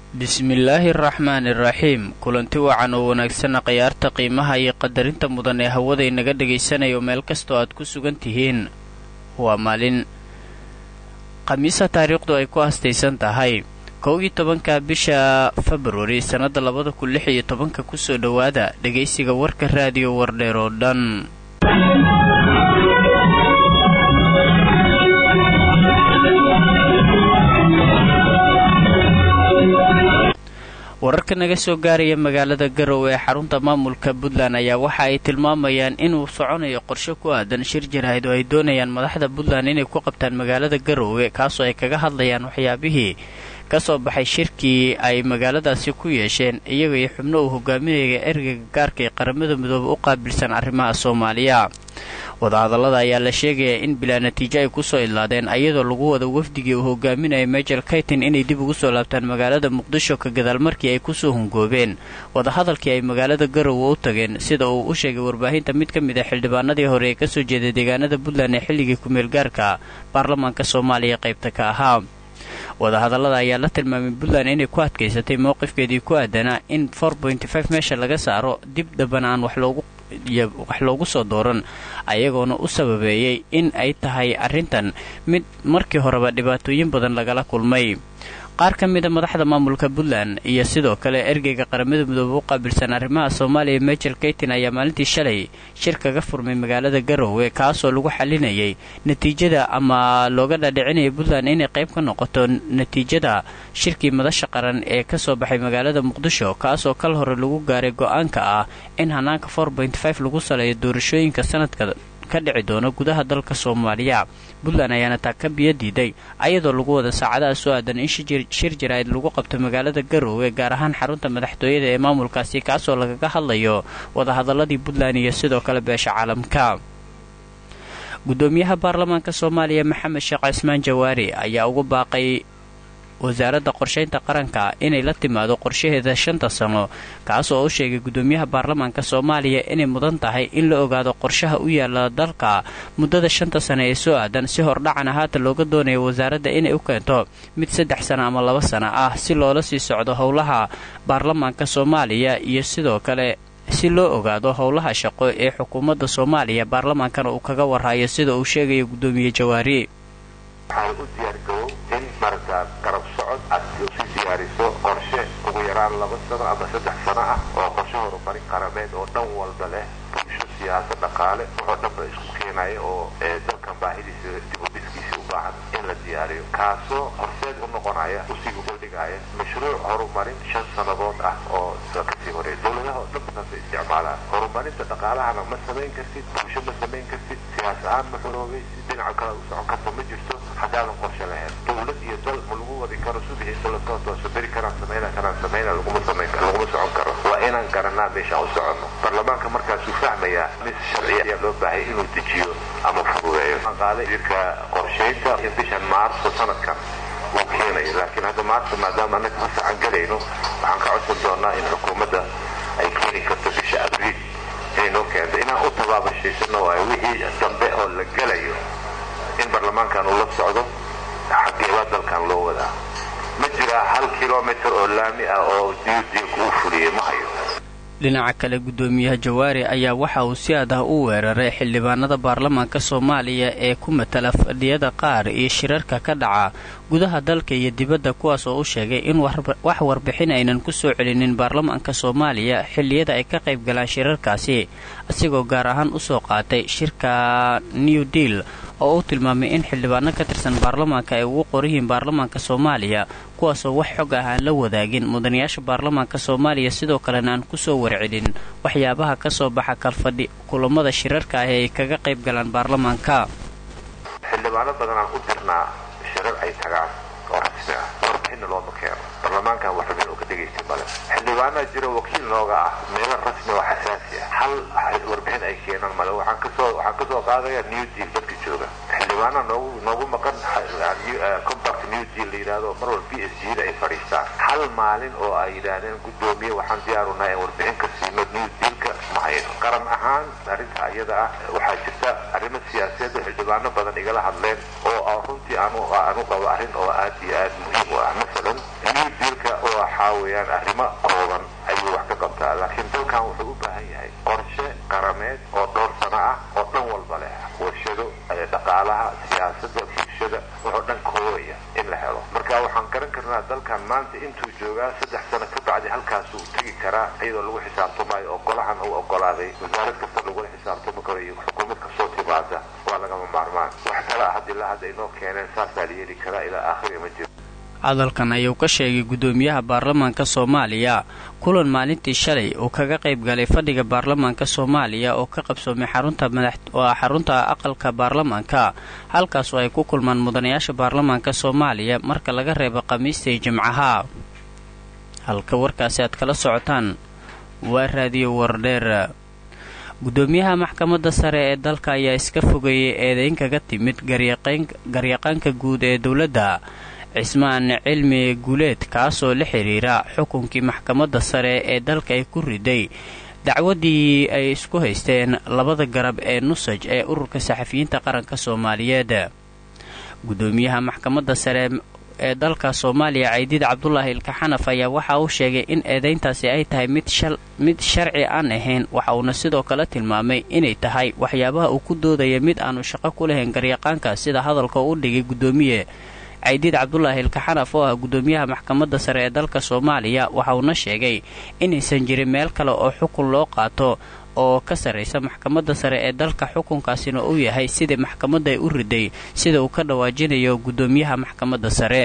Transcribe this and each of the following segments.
bismillaahi araxmaani iraxiim kulanti wacan oo wanaagsanna khayaarta qiimaha iyo qadarinta mudan ee hawada inaga dhagaysanayo meel kastoo aad ku sugan tihiin waa maalin khamiisa taariikhdu ay ku hastaysan tahay kow iyo tobanka bisha februari sannadda labada kun lix iyo tobanka kusoo dhowaada dhegaysiga warka raadiyo wardheer oo dhan wararka naga soo gaaraya magaalada garowe ee xarunta maamulka puntland ayaa waxa ay tilmaamayaan inuu soconayo qorshe ku aadan shir jaraahid oo ay doonayaan madaxda puntland inay ku qabtaan magaalada garowe kaasoo ay kaga hadlayaan waxyaabihii ka soo baxay shirkii ay magaaladaasi ku yeesheen iyaga iyo xubno uu hogaaminaya ergeyga gaarka ee qaramada midoobe u qaabilsan arrimaha soomaaliya wadahadallada ayaa la sheegayaa in bilaa natiijo ay kusoo idlaadeen ayadoo lagu wada wafdigii uu hogaaminaya majel kaytin inay dib ugu soo laabtaan magaalada muqdisho ka gadaal markii ay kusoo hungoobeen wadahadalkii ay magaalada garowe u tageen sida uu u sheegay warbaahinta mid ka mid a xildhibaanadii hore ee kasoo jeeday deegaanada puntland ee xilligii kumeel gaarka baarlamaanka soomaaliya qaybta ka ahaa wadahadallada ayaa la tilmaamay puntland inay ku adkaysatay mowqifkeedii ku aadanaa in meesha laga saaro dib dambana aan wax loogu soo dooran ayagoona u sababeeyey in ay tahay arrintan mid markii horeba dhibaatooyin badan lagala kulmay qaar ka mida madaxda maamulka puntland iyo sidoo kale ergeyga qaramada midoobe u qaabilsan arrimaha soomaaliya majel kaytin ayaa maalintii shalay shir kaga furmay magaalada garowe kaasoo lagu xalinayay natiijada ama looga dhaadhicinaya puntland inay qayb ka noqoto natiijada shirkii madasha qaran ee kasoo baxay magaalada muqdisho kaasoo kal hore lagu gaaray go-aanka ah in hanaanka lagu saleeyo doorashooyinka sanadka ka dhici doono gudaha dalka soomaaliya puntland ayaana taa ka biyo diiday ayadoo lagu wada saacadaha soo aadan in shir jaraa'id lagu qabto magaalada garowe gaar ahaan xarunta madaxtooyada ee maamulkaasi kaasoo lagaga hadlayo wadahadaladii puntland iyo sidoo kale beesha caalamka gudoomiyaha baarlamaanka soomaaliya maxamed sheekh cismaan jawaari ayaa ugu baaqay wasaaradda qorshaynta qaranka inay la timaado qorshaheeda shanta sano kaas oo u sheegay gudoomiyaha baarlamaanka soomaaliya inay mudan tahay in la ogaado qorshaha u yaala dalka muddada shanta sano ee soo aadan si hordhacana haatan looga doonayo wasaaradda inay u keento mid saddex sano ama laba sano ah si loola sii socdo howlaha baarlamaanka soomaaliya iyo sidoo kale si loo ogaado howlaha shaqo ee xukuumadda soomaaliya baarlamaankana uu kaga warhayo sida uu sheegayo gudoomiye jawaari marka garab socod aad si diyaariso qorshe ugu yaraan laba sano ama saddex sano ah oo qorshe horumarin qarameed oo dhan walba leh bulsho siyaasad dhaqaale wuxuu dhanba isku keenaya oo dalkan baahidiisa dibudhiskiisa u baahan in la diyaariyo kaasoo horseed u noqonaya usii ugoldhigaya mashruuc horumarin shan sannadood ah oo kasii horeeya dowladaha oo dhanba saasa isticmaalaan horumarinta dhaqaalahana ma samayn kartid bulsho ma samayn kartid siyaas ahaan ma xoroobay si dhinaca kale u socon karta ma jirto haddaadan qorshe lahayn dowlad iyo dal ma lagu wadi karo subixiisa lasoo tooso beri karaan samayna karaan samayna laguma samayn laguma socon karo waa inaan garanaa meeshaan u soconno baarlamaanka markaasuu fahmayaa mis sharciya ayaa loo baahaya inuu dejiyo ama fududeeyo qaale jirka qorshaynta in bishan maarso sanadkan uu keenayo laakiin hadda maarso maadaama annaga fasaxan galayno waxaan ka codsan doonaa in xukuumadda ay keeni karto bisha abriil inay noo keento inaan u tabaabashaysano waayo wixii dambe oo la gelayo in baarlamaankan uu la socdo xageeba dalkan loo wadaa ma jiraa hal kilomitr oo laami ah oo diyudiilku uu fuliyey ma hayo dhinaca kale gudoomiyaha jawaari ayaa waxa uu si adah u weeraray xildhibaanada baarlamaanka soomaaliya ee ku matala fadhiyada qaar iyo shirarka ka dhaca gudaha dalka iyo dibadda kuwaas oo u sheegay in wax warbixin aynan ku soo celinin baarlamaanka soomaaliya xilliyada ay ka qayb galaan shirarkaasi asigoo gaar ahaan usoo qaatay shirka new deal oo uu tilmaamay in xildhibaano ka tirsan baarlamaanka ay ugu qoryihiin baarlamaanka soomaaliya kuwaasoo wax xog ah aan la wadaagin mudanayaasha baarlamaanka soomaaliya sidoo kalena aan kusoo warcelin waxyaabaha ka soo baxa kalfadhi kulamada shirarka ah ee ay kaga qayb galaan baarlamaanka xildhibaano badan aan u dirnaa shirar ay tagaan oo rasmi ah warbixinna looma keeno baarlamaankan wax rabin oo ka dhegaystay male xildhibaanaa jiro wakiil nooga ah meelo rasmi oo xasaasi ah hal warbixin ay keenaan male waxaan kasoo waxaan kasoo qaadaya new deal dadka jooga xildhibaana noogu noogu maqan compact new deal la yidhahdo mar walba b s g da ay fadhiistaan hal maalin oo ay yidhaahdeen guddoomiye waxaan diyaarunahay in warbixin ka siino new dealka ma hayno qaran ahaan arrinta iyada ah waxaa jirta arrimo siyaasadeed oo xildhibaano badan igala hadleen oo runtii aanu aanu qabo arrin oo aad iyo aad muhiim u ah masalan new dealka oo weeyaan arrimo kooban ayuu wax ka qabtaa laakiin dalkan wuxuu u baahan yahay qorshe qarameed oo dhowr sano ah oo dhan walba leh warshado dhaqaalaha siyaasadda bulshada wuxuu dhan koobaya in la helo marka waxaan garan karnaa dalkan maanta intuu joogaa saddex sano ka bacdi halkaasuu tegi karaa iyadoo lagu xisaabtamaayo oo golahan uu ogolaaday wasaarad kasta lagula xisaabtami karo iyo xukuumad kasoo timaada waa lagama maarmaan wax kale ah haddii la hadda inoo keeneen saasaa la yeeli karaa ilaa aakhiri ma jiro hadalkan ayuu ka sheegay guddoomiyaha baarlamaanka soomaaliya kulan maalintii shalay uu kaga qayb galay fadhiga baarlamaanka soomaaliya oo ka qabsoomay xarunta oo ah xarunta aqalka baarlamaanka halkaasoo ay ku kulmaan mudanayaasha baarlamaanka soomaaliya marka laga reebo khamiista iyo jimcaha halka warkaasi aad kala socotaan waa raadiyo wardheer guddoomiyaha maxkamadda sare ee dalka ayaa iska fogeeyay eedeyn kaga timid garyaqaanka guud ee dowladda cismaan cilmi guuleed kaasoo la xidhiira xukunkii maxkamadda sare ee dalka ay ku riday dacwaddii ay isku haysteen labada garab ee nusaj ee ururka saxafiyiinta qaranka soomaaliyeed guddoomiyaha maxkamadda sare ee dalka soomaaliya caydiid cabdulaahi ilkaxanaf ayaa waxa uu sheegay in eedayntaasi ay tahay mid sharci aan ahayn waxa uuna sidoo kale tilmaamay inay tahay waxyaabaha uu ku doodaya mid aanu shaqo ku lahayn garyaqaanka sida hadalka u dhigay guddoomiye caydiid cabdulaahi ilkaxanaf oo ah guddoomiyaha maxkamadda sare ee dalka soomaaliya waxa uuna sheegay inaysan jirin meel kale oo xukun loo qaato oo ka sarraysa maxkamadda sare ee dalka xukunkaasina uu yahay sidai maxkamadda ay u riday sida uu ka dhawaajinayo guddoomiyaha maxkamadda sare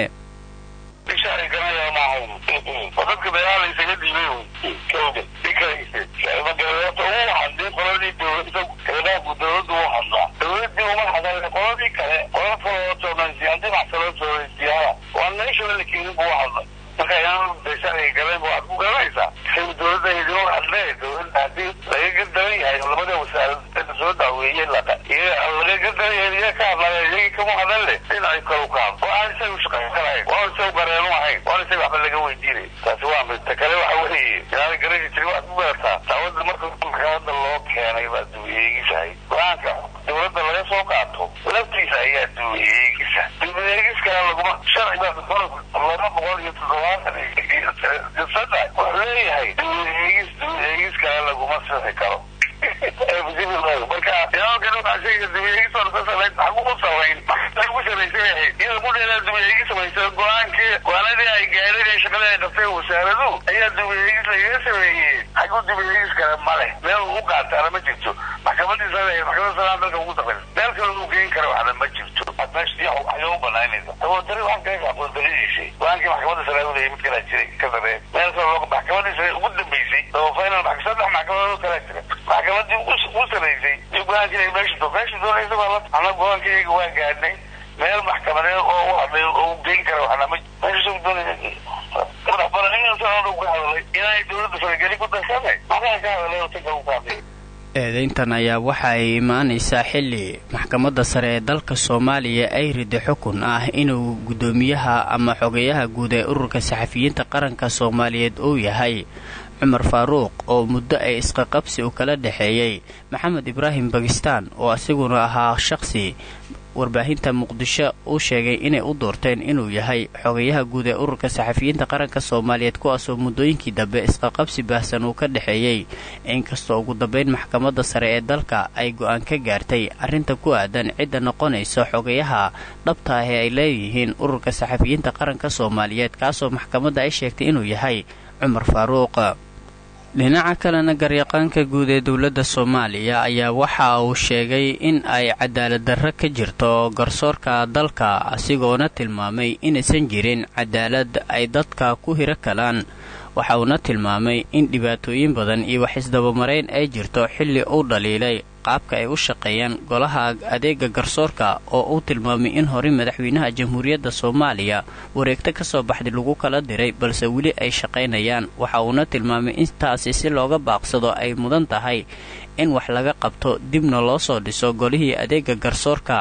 eedayntan ayaa waxa ay imaanaysaa xilli maxkamadda sare ee dalka soomaaliya ay riday xukun ah inuu guddoomiyaha ama xogeyaha guud ee ururka saxafiyiinta qaranka soomaaliyeed uu yahay cumar faaruuq oo muddo ay isqaqabsi u kala dhexeeyey maxamed ibraahim bakistaan oo asiguna ahaa shaqsi warbaahinta muqdisho uu sheegay inay u doorteen inuu yahay xogayaha guud ee ururka saxafiyiinta qaranka soomaaliyeed kuwaasoo muddooyinkii dambe isqaqabsi baahsan uu ka dhexeeyey inkastoo ugu dambayn maxkamadda sare ee dalka ay go-aan ka gaartay arrinta ku aadan cidda noqonaysa xogayaha dhabta ah ee ay leeyihiin ururka saxafiyiinta qaranka soomaaliyeed kaasoo maxkamadda ay sheegtay inuu yahay cumar faaruuq dhinaca kalena garyaqaanka guud ee dowladda soomaaliya ayaa waxa uu sheegay in ay cadaalad darro ka jirto garsoorka dalka asigoona tilmaamay inaysan jirin cadaalad ay dadka ku hiro kalaan waxa uuna tilmaamay in dhibaatooyin badan iyo wax isdabamarayn ay jirto xilli uu dhaliilay qaabka ay u shaqeeyaan golaha adeega garsoorka oo uu tilmaamay in horey madaxweynaha jamhuuriyadda soomaaliya wareegto ka soo baxday lagu kala diray balse weli ay shaqaynayaan waxa uuna tilmaamay intaasi si looga baaqsado ay mudan tahay in wax laga qabto dibna loo soo dhiso golihii adeega garsoorka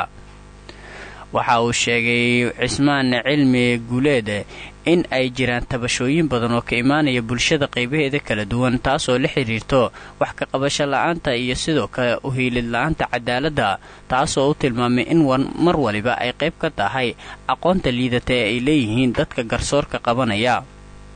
waxa uu sheegay cismaan cilmi guuleed in ay jiraan tabashooyin badan oo ka imaanaya bulshada qaybaheeda kala duwan taasoo la xidhiirto wax ka qabasho la-aanta iyo sidoo kale uhiilid la-aanta cadaaladda taasoo u tilmaamay in mar waliba ay qayb ka tahay aqoonta liidata ee ay leeyihiin dadka garsoorka qabanaya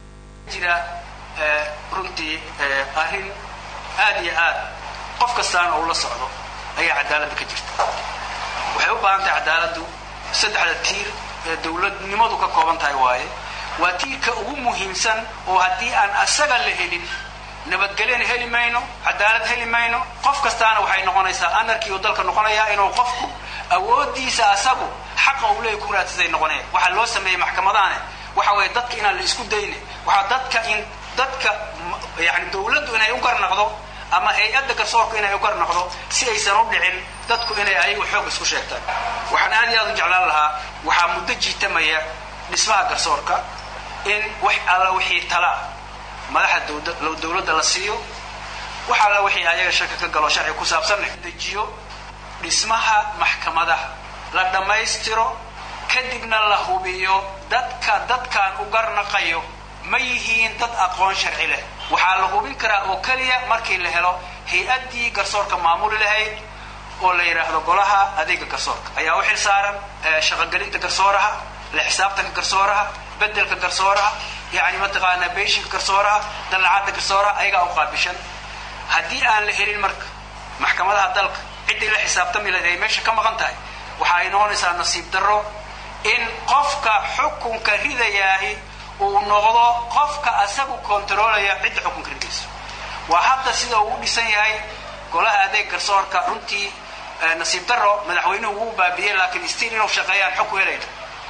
jira runtii arrin aad iyo aad qof kastaana uu la socdo ayaa cadaaladda ka jirta waxay u baahan tahay cadaaladdu saddexda tiir ee dowladnimadu ka kooban tahay waaye waa tiirka ugu muhiimsan oo haddii aan asaga la helin nabadgelyana heli mayno cadaalad heli mayno qof kastaana waxay noqonaysaa anarkii uu dalka noqonayaa inuu qofku awooddiisa asagu xaqa uu leeyahy ku raadsaday noqonaya waxaa loo sameeyey maxkamadahane waxa weeye dadka inaan la isku dayne waxaa dadka in dadka yani dawladdu inay u garnaqdo ama hay-adda garsoorku inay u garnaqdo si aysan u dhicin dadku inay ayagu xoog isku sheegtaan waxaan aad iyo aad u jeclaan lahaa waxaa muddo jiitamaya dhismaha garsoorka in wax alla wixii talaa madaxda dawladda la siiyo wax alla wixii ayaga shaka ka galo sharci ku saabsan dejiyo dhismaha maxkamadaha la dhammaystiro kadibna la hubiyo dadka dadkaan u garnaqayo ma yihiin dad aqoon sharci leh waxaa la hubin karaa oo keliya markii la helo hay-addii garsoorka maamuli lahayd oo la yidhaahdo golaha adeega garsoorka ayaa u xil saaran shaqogelinta garsooraha la xisaabtanka garsooraha bedelka garsooraha yani mataqaanaa beeshinka garsooraha dallacadda garsooraha ayagaa u qaabishan haddii aan la helin marka maxkamadaha dalka ciddii la xisaabtami lahayd ay meesha ka maqan tahay waxa ay noqonaysaa nasiib darro in qofka xukunka ridayaahi uu noqdo qofka asagu kontaroolaya cidda xukunka ridayso waa hadda sida uu u dhisan yahay golaha adeeg garsoorka runtii nasiib darro madaxweynuhu wuu baabiyey laakiin stiin inuu shaqeeyaan xog ku helayna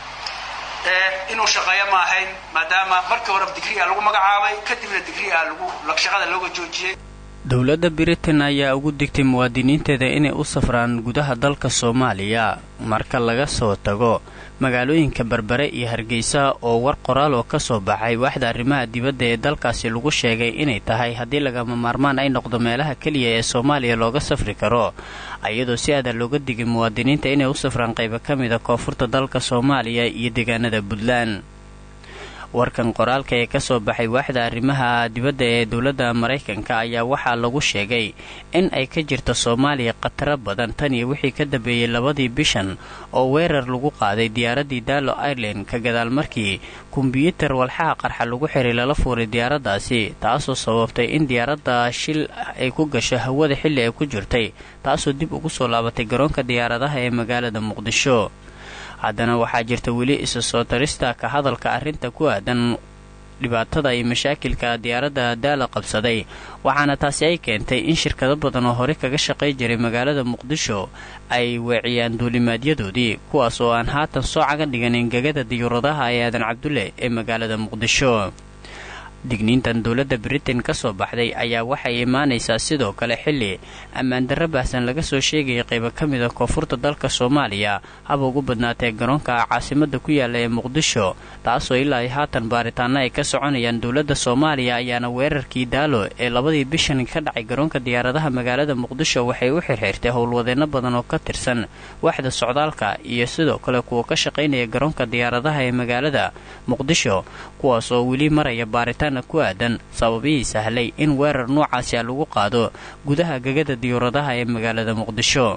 inuu shaqeeyo ma ahayn maadaama markii hore digria lagu magacaabay kadibna digria lagu shaqada looga joojiyey dowladda britain ayaa ugu digtay muwaadiniinteeda inay u safraan gudaha dalka soomaaliya marka laga soo tago magaalooyinka berbere iyo hargeysa oo war qoraal oo ka soo baxay waaxda arrimaha dibadda ee dalkaasi lagu sheegay inay tahay haddii lagama maarmaan ay noqdo meelaha keliya ee soomaaliya looga safri karo iyadoo si aada looga digay muwaadiniinta inay u safraan qaybo ka mida koonfurta dalka soomaaliya iyo deegaanada puntland warkan qoraalka ee ka soo baxay waaxda arrimaha dibadda ee dowladda maraykanka ayaa waxaa lagu sheegay in ay ka jirto soomaaliya khataro badan tan iyo wixii ka dambeeyey labadii bishan oo weerar lagu qaaday diyaaraddii daalo ireland ka gadaal markii kombyuutar walxaha qarxa lagu xiray lala fuuray diyaaraddaasi taasoo sababtay in diyaaradda shil ay ku gasho hawada xilli ay ku jirtay taasoo dib ugu soo laabatay garoonka diyaaradaha ee magaalada muqdisho haddana waxaa jirta weli isa soo tarista ka hadalka arrinta ku aadan dhibaatada iyo mashaakilka diyaaradda daala qabsaday waxaana taasi ay keentay in shirkado badan oo hore kaga shaqay jiray magaalada muqdisho ay weeciyaan duulimaadyadoodii kuwaas oo aan haatan soo cagan dhiganin gegada diyuuradaha ee aadan cabdulle ee magaalada muqdisho digniintan dowladda britain ka soo baxday ayaa waxay imaanaysaa sidoo kale xilli ammaandarro baahsan laga soo sheegayay qaybo ka mida koonfurta dalka soomaaliya haba ugu badnaatee garoonka caasimada ku yaala ee muqdisho taasoo ilaa haatan baaritaano ay ka soconayaan dowladda soomaaliya ayaana weerarkii daalo ee labadii bishan ka dhacay garoonka diyaaradaha magaalada muqdisho waxay u xirxiirtay howlwadeenno badan oo ka tirsan waaxda socdaalka iyo sidoo kale kuwa ka shaqaynaya garoonka diyaaradaha ee magaalada muqdisho kuwaas oo weli maraya baaritaan ku aadan sababihii sahlay in weerar noocaasi a lagu qaado gudaha gegada diyuuradaha ee magaalada muqdisho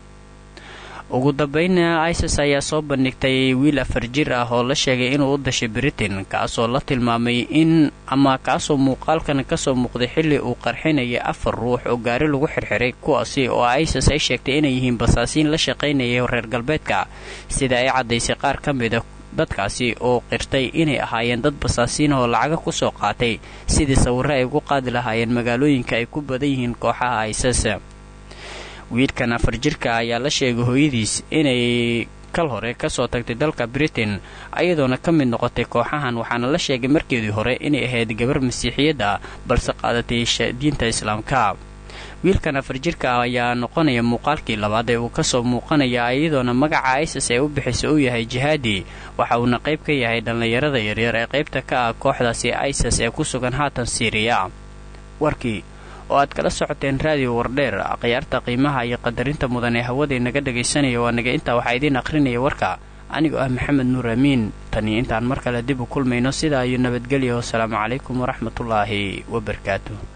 ugu dambayna isis ayaa soo bandhigtay wiil afar jir ah oo la sheegay inuu u dashay britain kaasoo la tilmaamay in ama kaasoo muuqaalkan kasoo muuqday xilli uu qarxinayay afar ruux oo gaari lagu xirxiray kuwaasi oo isis ay sheegtay inay yihiin basaasiin la shaqaynayay reer galbeedka sida ay caddaysay qaar ka mida dadkaasi oo qirtay inay ahaayeen dad basaasiina oo lacaga ku soo qaatay sidii sawirro ay ugu qaadi lahaayeen magaalooyinka ay ku badan yihiin kooxaha isis wiilkan afar jirka ayaa la sheegay hooyadiis inay kal hore kasoo tagtay dalka britain ayadoona ka mid noqotay kooxahan waxaana la sheegay markeedii hore inay ahayd gabar masiixiyadda balse qaadatay diinta islaamka wiilkan afar jirka ah ayaa noqonaya muuqaalkii labaad ee uu kasoo muuqanaya iyadoona magaca isis ee u bixisa uu yahay jihaadi waxa uuna qayb ka yahay dhallinyarada yaryar ee qaybta ka ah kooxdaasi isis ee ku sugan haatan siiriya warkii oo aad kala socoteen raadiyo wardheer khiyaarta qiimaha iyo qadarinta mudan ee hawadii naga dhagaysanaya waa naga intaa waxaa idiin akhrinaya warka anigoo ah maxamed nuur amiin tanii intaan mar kale dib u kulmayno sidaa iyo nabadgelya wasalaamu calaykum waraxmatullaahi wabarakaatu